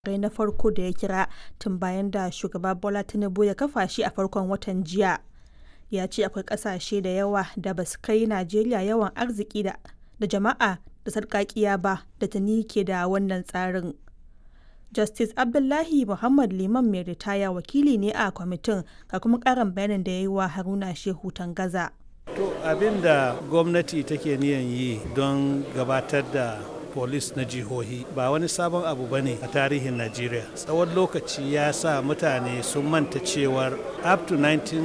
rai na farko da ya kira tun bayan da shugaba Bola Tinubu ya kafa shi a farkon watan jiya. Ya ce akwai ƙasashe da yawa da ba su kai Najeriya yawan arziki da jama'a da sarƙaƙiya ba da tuni ke da wannan tsarin. Justice Abdullahi Muhammad Liman mai ritaya wakili ne a kwamitin ga kuma ƙarin bayanin da ya yi wa Haruna Shehu Tangaza. To abin da gwamnati take niyan yi don gabatar da polis na jihohi ba wani sabon abu ba ne a tarihin Najeriya. Tsawon lokaci ya sa mutane sun manta cewar up to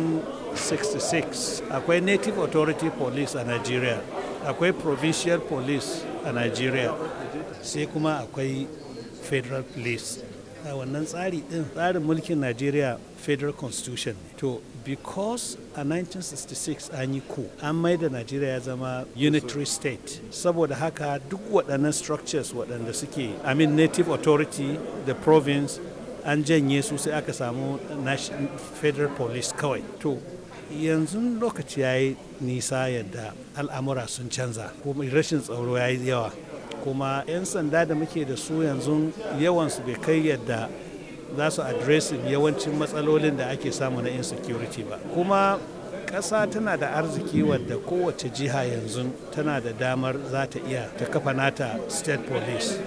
1966 akwai Native Authority Police a Najeriya, akwai Provincial Police a Najeriya, sai kuma akwai Federal Police. a wannan tsari din tsarin mulkin Najeriya Federal Constitution ne. To, because a 1966 an yi ku an maida Najeriya ya zama unitary state. Saboda haka duk waɗannan structures waɗanda suke, I mean native authority, the province, an janye su sai aka samu federal police kawai. To, yanzu lokaci ya yi nisa yadda al'amura sun canza, kuma rashin tsaro ya yi yawa. kuma 'yan sanda da muke da su yanzu yawansu bai kai yadda za su addressing yawancin matsalolin da ake samu na insecurity ba kuma ƙasa tana da arziki wadda kowace jiha yanzu tana da damar za ta iya ta kafa nata state police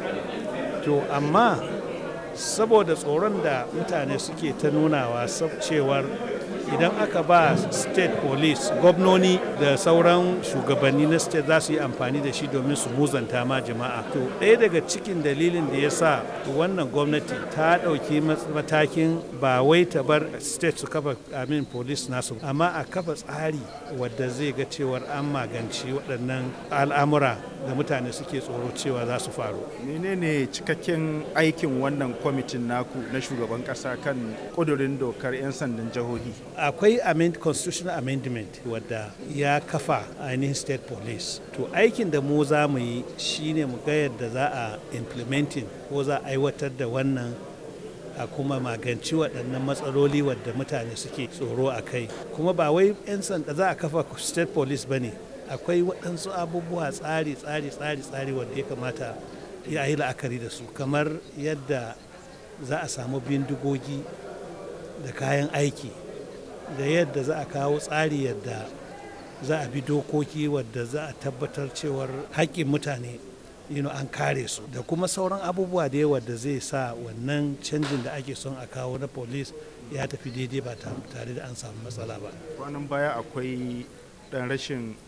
to amma saboda tsoron da mutane suke ta nunawa cewar idan aka ba state police gwamnoni da sauran shugabanni na state za su yi amfani da shi domin su muzanta ma jama'a to ɗaya daga cikin dalilin da ya sa wannan gwamnati ta ɗauki matakin ba wai ta bar state su kafa amin police nasu amma a kafa tsari wadda zai ga cewar an maganci waɗannan al'amura da mutane suke tsoro cewa za su faru menene cikakken aikin wannan kwamitin naku na shugaban ƙasa kan ƙudurin dokar 'yan sandan jihohi akwai amend constitutional amendment wadda ya kafa ainihin state police to aikin da mu za mu yi shine mu ga yadda za a implementing ko za a aiwatar da wannan a kuma maganci waɗannan matsaloli wadda mutane suke tsoro a kai kuma ba wai 'yan sanda za a kafa state police ba ne akwai waɗansu abubuwa tsari tsari tsari tsari wadda ya kamata ya yi la'akari da su kamar yadda za a samu bindigogi da kayan aiki da yadda za a kawo tsari yadda za a bi dokoki wadda za a tabbatar cewar haƙƙin mutane you know, an kare su da kuma sauran abubuwa da yawa da zai sa wannan canjin da ake son a kawo na police ya tafi daidai ba tare da an samu matsala ba kwanan baya akwai dan rashin